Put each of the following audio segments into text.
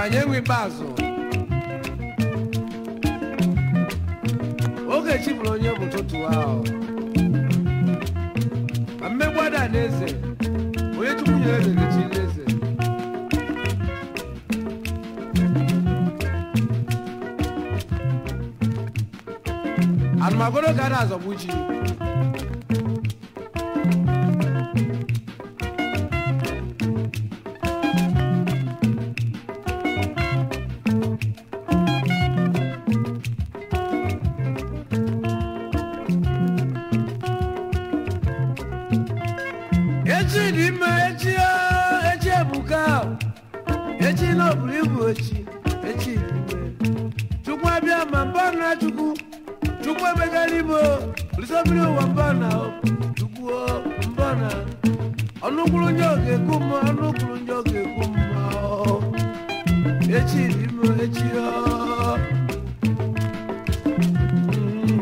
ọgaranya enwe ikpeazụ oge chi bụrụ onye bụ ụtụtụ ahụ ma mmegbu ada na eze onye chukwu nyere eze ga-echi eze anụmagoro ka a na-azọgbu ji echi dị ime echi o, echi ebuka o. echi na ọbụrụ ibu echi echi dị ime chukwu abịa ma mbọ na chukwu chukwu emegara imo olisobiri ụwa mbọ na o. chukwu o, mbọ na ọnụ kwuru nye oge ekwu mma ọnụ kwuru nye oge ekwu mma o. echi dị ime echi o. Mm.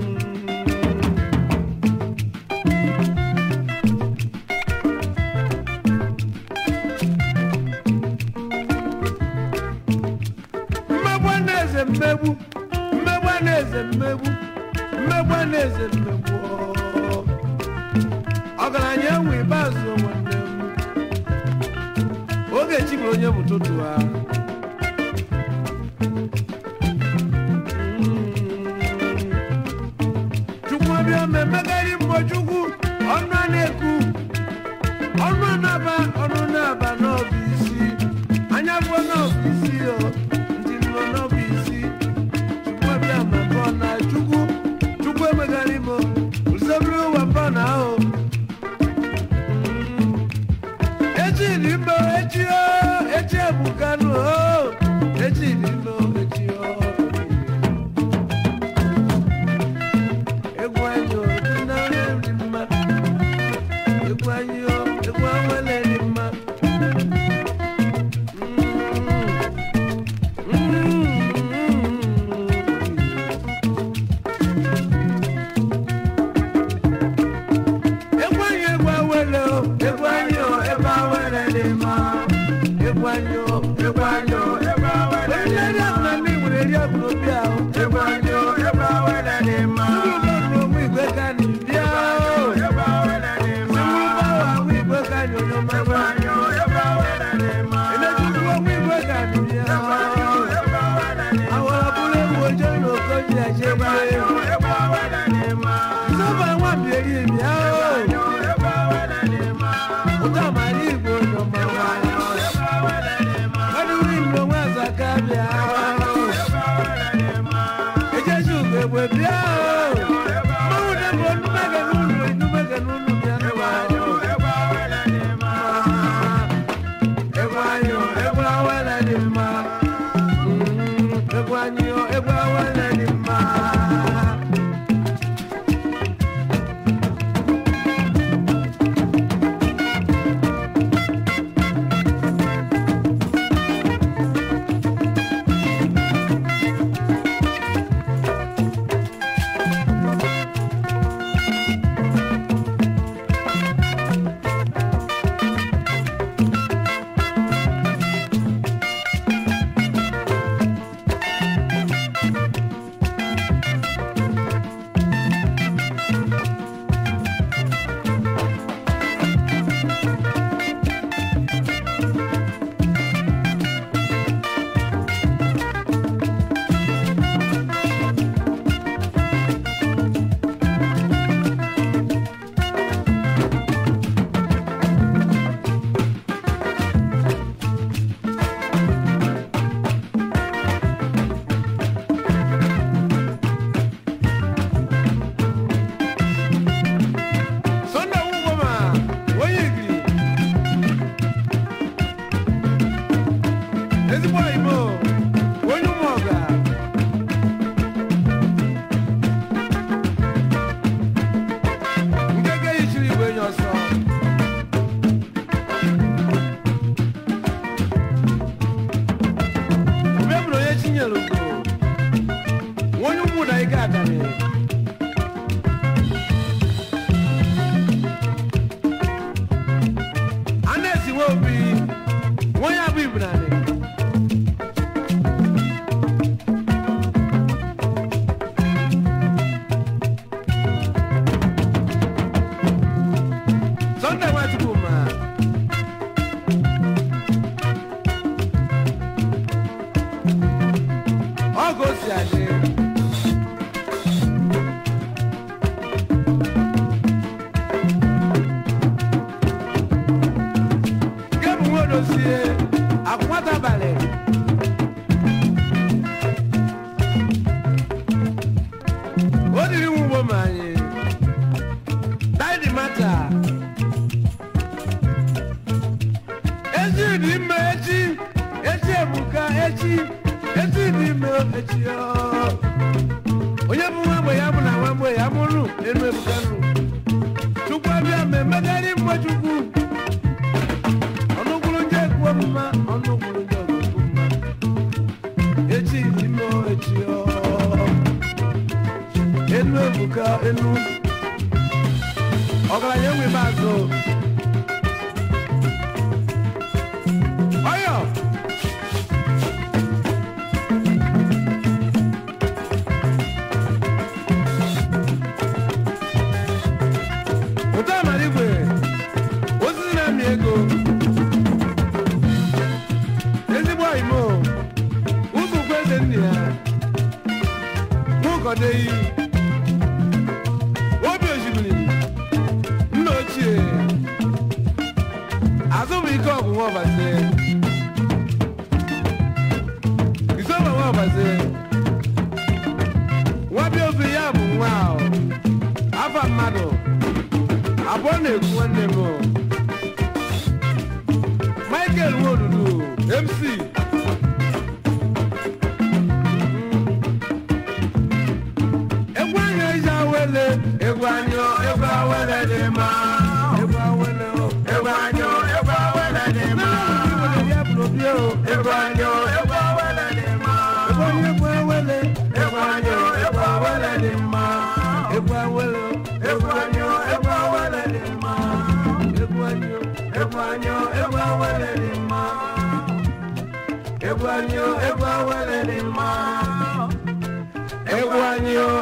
mmegbu a na-eze mmegbu mmegbu a na-eze mmegbu mmegbu a na-eze mmegbu ọ. ọgaranya enwe ikpeazụ nwanne m oge chi bụ onye bụ ụtụtụ ha chukwu ọbịa ma emegharị mbọ chukwu ọnụ a na-ekwu ọnụ anaba ọnụ na-aba n'ọbụ isi anya bụ n'ọbụ isi o ntị nọ n'ọbụ isi chukwu abịa ma mbọ na chukwu chukwu emegharị m usobiri ụwa mbọ na ahụ echi dị mma echi o echi ebukanụ o echi dị mma echi o egwu anyị o dị na nri mma egwu anyị o egwu anwele dị mma egwu anyị egwu awele o egwu anyị o ebe awele dị mma egwu anyị o egwu anyị o ebe awele dị mma onye na ndị nwere eri ọgụ n'obi ahụ egwu anyị o ebe awele dị mma ndị ụmụ igwe ka anyị bịa o ebe awele dị mma ndị ụmụ ahụ igwe ka anyị onye ọma egwu anyị o ebe awele dị mma emetutu ọmụ igwe ka anyị bịa o àwọn abúlé wo jẹ́ ìròkó ní ẹ̀jẹ̀ bá yẹ. Sọ́ba wà bí èyí mi á o. Ọjọ́ àmàlí ìgbò ìjọba wa. Ọdún rí ìlú wọn àzàká bí á o. Ẹjẹ́ ṣùgbọ́n ègbè bí á o. Mọ́wú dẹ́gbọ̀ ọdún mẹ́gẹ̀ nínú inú mẹ́gẹ̀ nínú bí á wà o. Ẹ̀gbọ́n ayọ̀ ẹ̀gbọ́n awẹ́lẹ̀ ni mà. Egwu anyị o, egwu awele dị mma. Sunday Ugoma, onye igiri. Ezigbo Igbo, onye ụmụọga. Nke ga-eyichiri igwe enyi ọsọ. Obe bụrụ onye chinyere ugo. Onye ụmụ na ike adani. a na-esi nwa obi nwa ya bụ ibunani m anyị daidi mata echi dị ime echi echi ebuka echi echi dị ime echi ọ. onye bụ nwa mgbe ya bụ na nwa mgbe ya mụrụ enu ebuka nụ chukwu abịa mmemmegharị mgbe chukwu ọnụkwuru nje ekwu ọmụma ọnụkwuru nje ọgụgụ mma echi dị ime echi ọ. enu ebuka enu ọgaranya enwe mazụ ọyọ ụtọ amara igwe osisi na-amị ego ezigbo oyimo ụzụkwu eze nne ya nwụkọdeyi obi osimiri nna ochie azụbụike ọgwụ nwa ọbazi isoba nwa ọbazi nwabịa obi ya bụ nwa ahụ afa mmadụ abụọ na-ekwu nwanne m michael nwodudu mc egwu anyị eji awele egwu anyị egwu awele dị mma egwu awele o egwu anyị egwu awele dị mma egwu anyị egwu awele dị mma egwu anyị egwu awele egwu anyị egwu awele dị mma egwu awele o egwu anyị egwu awele dị mma egwu anyị egwu anyị egwu awele dị mma egwu anyị egwu awele dị mma egwu anyị o